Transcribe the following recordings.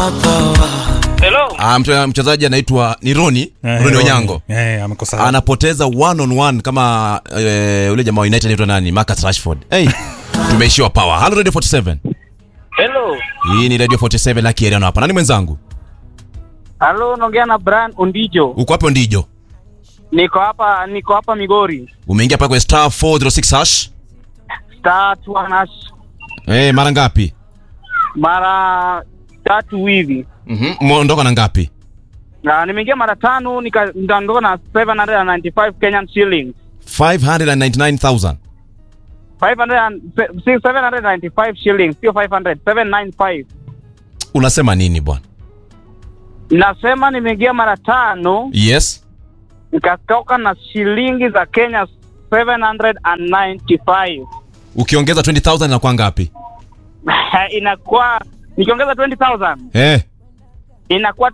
Hello. Ah, mche- mchezaji anaitwa ni Roni Eh, Roni Roni. Onyango Eh, amekosa anapoteza one on one kama eh, ule jamaa wa United anaitwa nani Marcus Rashford hey, tumeishiwa power Hello Radio 47 Hello. hii ni Radio 47 Lucky Eriano hapa nani mwenzangu Halo, naongea na Brian Ondijo. uko hapo ndijo Niko hapa niko hapa Migori. umeingia pale kwenye star 406 hash Star Tuanas eh, mara ngapi mara tatu hivi. mhm umeondoka na ngapi Na nimeingia mara tano nika- nikaondoka na 795 Kenyan shillings. 599000 500 and- se- 795 shillings, sio 500, 795. unasema nini bwana Nasema nimeingia mara tano yes nikatoka na shilingi za Kenya 795. ukiongeza 20000 inakuwa ngapi Inakuwa nikiongeza 20,000 eh inakuwa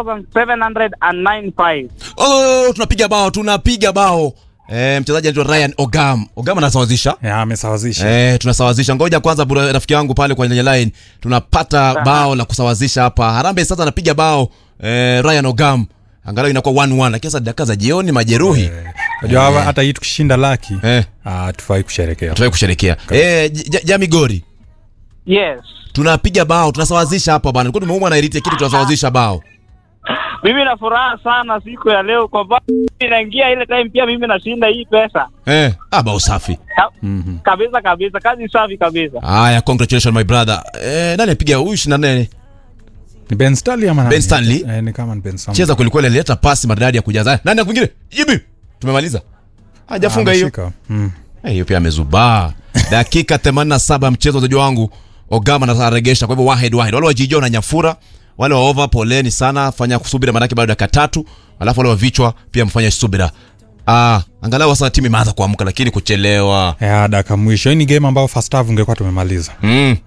20,795. oh, tunapiga bao tunapiga bao eh, mchezaji anaitwa Ryan Ogam Ogam anasawazisha Ya, amesawazisha Eh, tunasawazisha. Ngoja kwanza bura, rafiki yangu pale kwenye line tunapata bao la kusawazisha hapa. Harambee sasa anapiga bao eh, Ryan Ogam. Angalau inakuwa 1-1 lakini sasa dakika za jioni majeruhi. unajua hawa- hata hii tukishinda laki Eh, ah, tufai kusherekea tutaki kusherekea. Eh, J- J- Jami Gori. Yes. Tunapiga bao, tunasawazisha hapa bana. Nilikuwa tumeumwa na iriti kitu tunasawazisha bao. Mimi na furaha sana siku ya leo kwa sababu inaingia ile time pia mimi nashinda hii pesa. Eh, ah bao safi. Ka- Kabisa kabisa, kazi safi kabisa. Haya, congratulations my brother. Eh, nani apiga huyu 24? ni Ben Stanley ama nani? Ben Stanley? eh, ni kama ni Ben Stanley Cheza kweli kweli alileta pasi maridadi ya kujaza. Nani mwingine? Jibi. Tumemaliza. Hajafunga hiyo. Ameshika. mm. Eh, hiyo pia amezubaa dakika 87 ya mchezo wazaji wangu ogama anaregesha kwa hivyo wahed wahed wale wajijua na nyafura wale wa over poleni sana fanya kusubira manake bado dakika tatu alafu wale wa vichwa pia mfanya subira ah angalau sasa timu imeanza kuamka lakini kuchelewa ya daka mwisho hii ni game ambayo first half ungekuwa tumemaliza mm.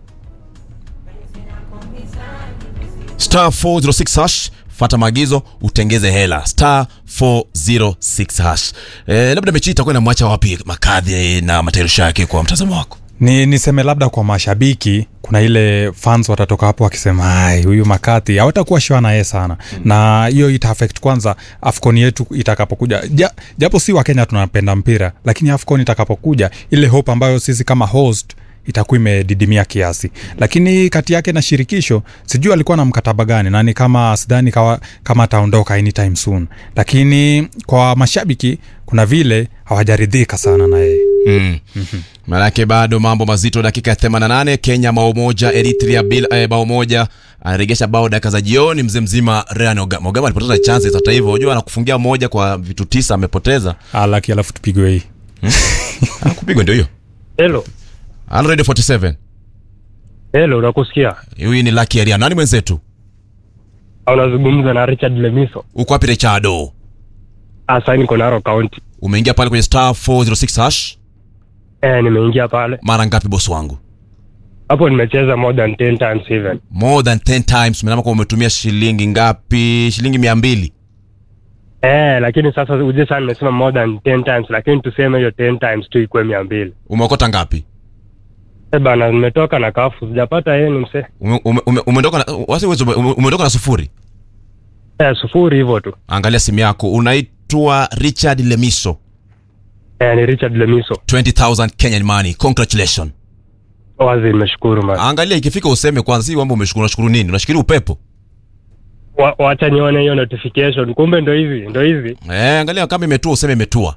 star 406 hash fata maagizo utengeze hela star 406 hash eh, labda mechi hii itakuwa inamwacha wapi makadhi na matayarisho yake kwa mtazamo wako ni niseme labda kwa mashabiki kuna ile fans watatoka hapo wakisema ai huyu makati hawatakuwa shua na yeye sana mm. na hiyo ita affect kwanza afcon yetu itakapokuja ja, japo si wakenya tunapenda mpira lakini afcon itakapokuja ile hope ambayo sisi kama host itakuwa imedidimia kiasi lakini kati yake na shirikisho sijui alikuwa na mkataba gani nani kama sidhani kawa, kama ataondoka anytime soon lakini kwa mashabiki kuna vile hawajaridhika sana na yeye mm. manake bado mambo mazito dakika ya 88 kenya bao moja eritrea bila eh, bao moja anaregesha bao dakika za jioni mzee mzima Ryan Ogama Ogama alipoteza chances hata hivyo unajua anakufungia moja kwa vitu tisa amepoteza alaki alafu tupigwe hii Ah, kupigwa ndio hiyo Hello. Hello Radio 47 Hello, nakusikia. huyu ni Lucky Area nani mwenzetu Unazungumza na Richard Lemiso. uko wapi Richardo Asa niko Narok County. umeingia pale kwenye star 406 hash Eh, nimeingia pale. mara ngapi bosi wangu Hapo nimecheza more than 10 times even. more than 10 times umeama kwa umetumia shilingi ngapi shilingi mia mbili Eh, lakini sasa uje sana nimesema more than 10 times lakini tuseme hiyo 10 times tu ikuwe 200. umeokota ngapi Eh bana nimetoka na kafu sijapata yenu mse. ume, ume, ume, umeondoka na wasi ume, umeondoka na sufuri Eh, sufuri hivyo tu. angalia simu yako unaitwa richard lemiso Eh, ni Richard Lemiso. 20000 kenyan money congratulations Wazi nimeshukuru man. angalia ikifika useme kwanza si kwamba umeshukuru unashukuru nini unashukuru upepo Wa, wacha nione hiyo notification. Kumbe ndo hivi, ndo hivi. eh angalia kama imetua useme imetua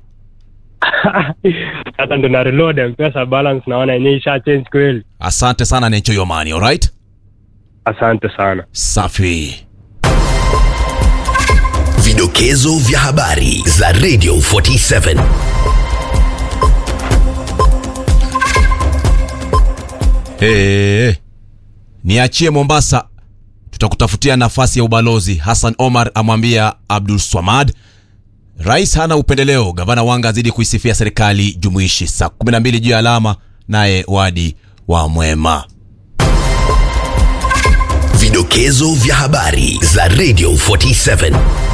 Sasa ndo na reload M-Pesa balance naona yenyewe isha change kweli. asante sana and enjoy your money alright Asante sana. safi Vidokezo vya habari za Radio 47. hey, niachie mombasa tutakutafutia nafasi ya ubalozi hassan omar amwambia abdul swamad rais hana upendeleo gavana wanga azidi kuisifia serikali jumuishi saa 12 juu ya alama naye wadi wa mwema Vidokezo vya habari za Radio 47.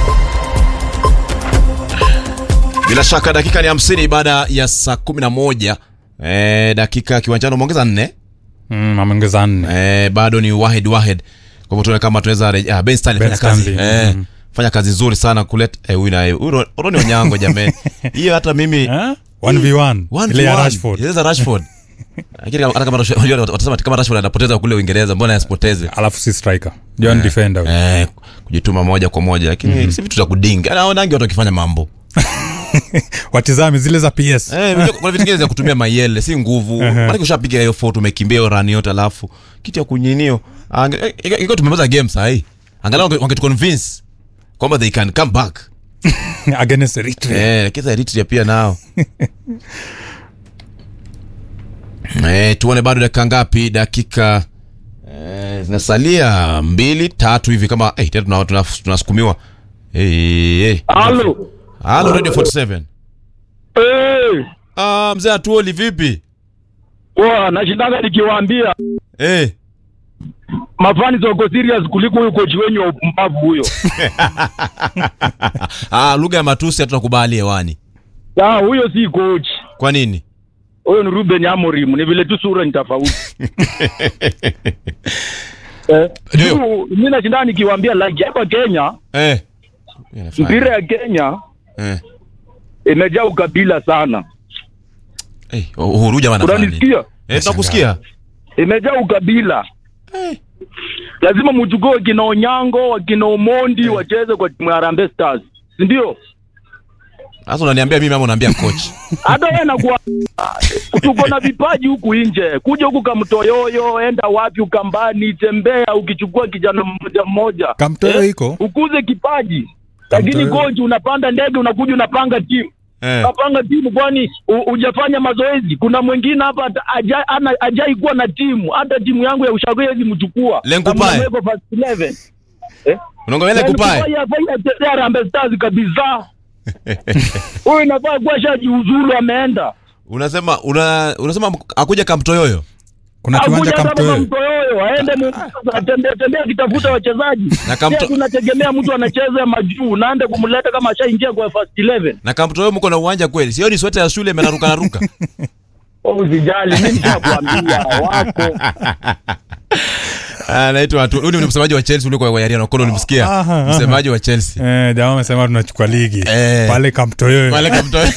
bila shaka dakika ni 50 baada ya saa 11 e, dakika kiwanjani umeongeza nne mm, ameongeza nne e, bado ni wahed wahed kwa hivyo tuone kama tunaweza reje- ah, Ben Stanley Ben fanya kazi Stanley, eh, mhm. fanya kazi nzuri sana kuleta eh, huyu naye huyu Ro- Roni Onyango jamani hiyo hata mimi Eh? 1v1 One ile for ya one. Rashford Yes, Rashford lakini kama- hata kama Rashford- unajua watasema kama Rashford anapoteza kule Uingereza mbona asipoteze alafu si striker John defender huyo. eh, kujituma moja kwa moja lakini si vitu za kudinga naonangi watu wakifanya mambo watizame zile za PS Eh, unajua kuna vitu vingine za kutumia mayele si nguvu maanake ushapiga hiyo foto umekimbia hiyo rani yote alafu kitu ya kunyinio iko tumemaliza game sahii angalau wange- wangetuconvince kwamba they can come back against Eritrea Eh, lakini sasa Eritrea pia nao eh, tuone bado dakika ngapi dakika eh, zinasalia mbili tatu hivi kama eh, tena tuna- tuna- tunasukumiwa eh, eh. Halo. Halo Radio 47 Eh, ah, mzee atuoli vipi kwa nashindaga nikiwaambia eh. mafani wako serious kuliko huyo coach wenyu wa upumbavu huyo. ah, lugha ya matusi hatutakubali hewani Ah, huyo si coach. kwa nini Huyo ni Ruben Amorim, ni vile tu sura ni tofauti. Eh, Ndio. juu, mimi nashinda nikiwaambia like hapa Kenya, eh. mpira ya Kenya eh. imejaa ukabila sana. Eh, Uhuru jamaa anafanya nini? Unanisikia? Eh, tunakusikia Imejaa ukabila. Lazima mchukue wakina Onyango, wakina Omondi wacheze kwa timu ya Harambee Stars. Si ndio? sasa unaniambia mimi ama unaambia coach hata wewe nakuwa tuko na vipaji huku nje, kuja huku Kamtoyoyo, enda wapi Ukambani, tembea ukichukua kijana mmoja mmoja, Kamtoyo Eh, iko? ukuze kipaji. Lakini Kamtoyo. coach, unapanda ndege unakuja unapanga timu eh. unapanga timu, kwani u- hujafanya mazoezi? Kuna mwingine hapa hata aja- ana- hajai kuwa na timu, hata timu yangu ya ushauri hawezi mchukua Lengo Kama Pae. amewekwa first 11 eh? unaongelea kupae Yaani afanye achezea Harambee Stars kabisa. Huyu inafaa kuwa shajiuzulu ameenda. unasema una, unasema akuja kamtoyoyo kuna kiwanja Akuja kama Kamtoyo Kamtoyoyo aende Mombasa atembea tembea akitafuta wachezaji. Na Kamto- Pia tunategemea mtu anacheza majuu naende kumleta kama ashaingia kwa first 11. na kamtoyoyo mko na uwanja kweli sio ni sweta ya shule imenaruka naruka Oh, usijali mimi nishakwambia wako. anaitwa watu huyu ni msemaji wa Chelsea ule kwa Yariano Kono ulimsikia Aha, aha. msemaji wa Chelsea eh, jamaa amesema tunachukua ligi Eh. pale Kamtoyo wale kamtoyoyo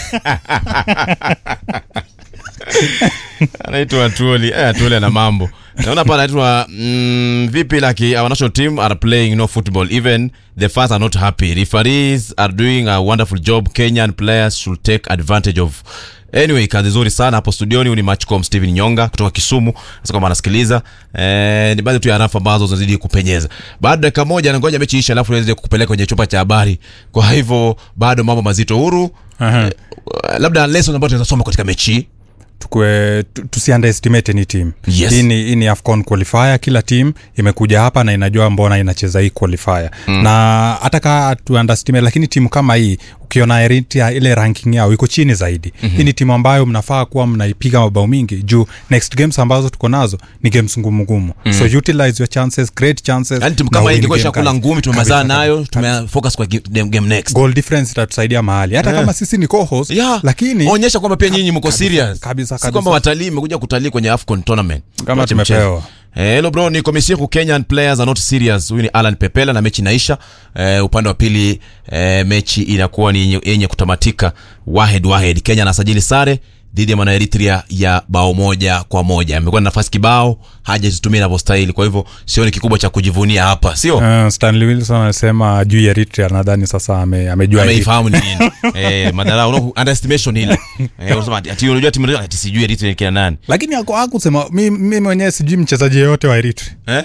anaitwa Atuoli eh, Atuoli ana mambo naona hapa anaitwa mm, vipi like our national team are playing no football even the fans are not happy referees are doing a wonderful job Kenyan players should take advantage of anyway kazi nzuri sana hapo studioni huyu ni matchcom Steven Nyonga kutoka Kisumu sasa kama anasikiliza eh, ni baadhi tu ya rafu ambazo zinazidi kupenyeza baada dakika moja nangoja mechi isha alafu niweze kukupeleka kwenye chumba cha habari kwa hivyo bado mambo mazito huru Aha. eh, labda lesson ambayo tunaweza soma katika mechi hii tukue tu- tusi underestimate any team Yes. hii ni, hii ni afcon qualifier kila team imekuja hapa na inajua mbona inacheza hii qualifier mm. na hata kaa tu underestimate lakini timu kama hii ukiona Eritrea ile ranking yao iko chini zaidi mm-hmm. hii ni timu ambayo mnafaa kuwa mnaipiga mabao mingi juu next games ambazo tuko nazo ni games ngumu ngumu mm. so utilize your chances great chances yani timu na kama hii win ingekuwa game ishakula guys. ngumi tumemazana Kabisa, nayo kabisa. tumefocus kwa game, game next goal difference itatusaidia mahali hata Yeah. kama sisi ni co-host yeah. lakini onyesha kwamba pia nyinyi mko serious kabisa, si kabisa. kwamba watalii mmekuja kutalii kwenye afcon tournament Kama Tuache tumepewa. mchezo. Eh, hello bro ni komisiku kenyan players are not serious huyu ni alan pepela na mechi inaisha eh, upande wa pili eh, mechi inakuwa ni yenye- yenye kutamatika wahed wahed kenya anasajili sare dhidi ya mwana eritrea ya bao moja kwa moja amekuwa na nafasi kibao hajazitumia inavyostahili kwa hivyo sioni kikubwa cha kujivunia hapa sio Uh, stanley wilson anasema juu ya eritrea nadhani sasa ame, amejua hili. ameifahamu ni nini eh, madhara una underestimation ile eh, unasema ati- ati unajua timu ati sijui Eritrea ni kina nani lakini ako- hakusema mi mi mwenyewe sijui mchezaji yeyote wa eritrea eh?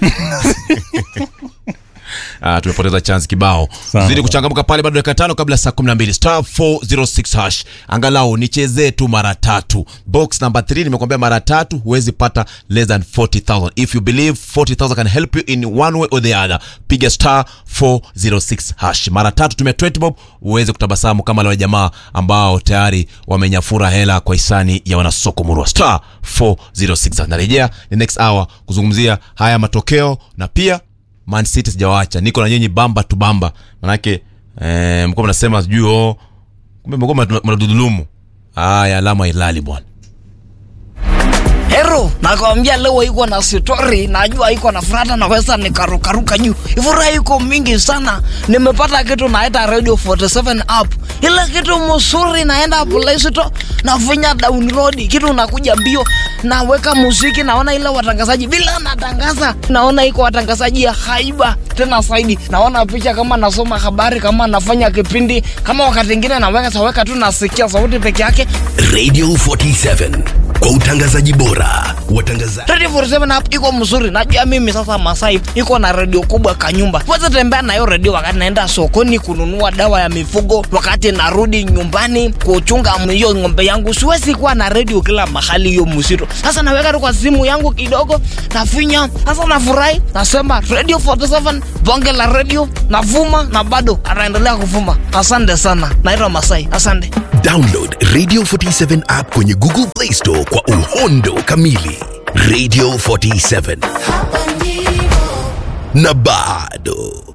Ah, tumepoteza chance kibao Sawa. zidi kuchangamka pale bado dakika tano kabla saa 12 star 406 hash angalau nichezee tu mara tatu box number 3 nimekwambia mara tatu huwezi pata less than 40000 if you believe 40000 can help you in one way or the other piga star 406 hash mara tatu tumia 20 bob uweze kutabasamu kama wale jamaa ambao tayari wamenyafura hela kwa hisani ya wanasoko murwa star 406 hash. narejea the next hour kuzungumzia haya matokeo na pia Man City sijawaacha, niko na nyinyi bamba tu bamba, manake eh, mko mnasema sijui oh, kumbe mko mnadudulumu. Haya, alama ilali bwana. Hero, nakwambia leo iko na story, najua iko na furata, naweza nikarukaruka juu. Furaha iko mingi sana. Nimepata kitu naita Radio 47 app. Ile kitu mzuri naenda Play Store, nafinya download, kitu nakuja mbio, naweka muziki, naona ile watangazaji bila natangaza, naona iko watangazaji ya haiba tena zaidi, naona picha kama nasoma habari, kama nafanya kipindi, kama wakati mwingine naweka saweka tu nasikia sauti peke yake. Radio 47 kwa utangazaji bora. Watangazaji Radio 47 app iko mzuri. Najua mimi sasa Masai iko na redio kubwa kanyumba. Weza tembea na hiyo redio wakati naenda sokoni kununua dawa ya mifugo, wakati narudi nyumbani kuchunga hiyo ng'ombe yangu. Siwezi kuwa na redio kila mahali hiyo mzito. Sasa naweka tu kwa simu yangu kidogo, nafinya. Sasa nafurahi, nasema Radio 47 bonge la redio, navuma na bado anaendelea kuvuma. Asante sana. Naitwa Masai. Asante. download Radio 47 app kwenye Google Play Store kwa uhondo kamili. Radio 47 na bado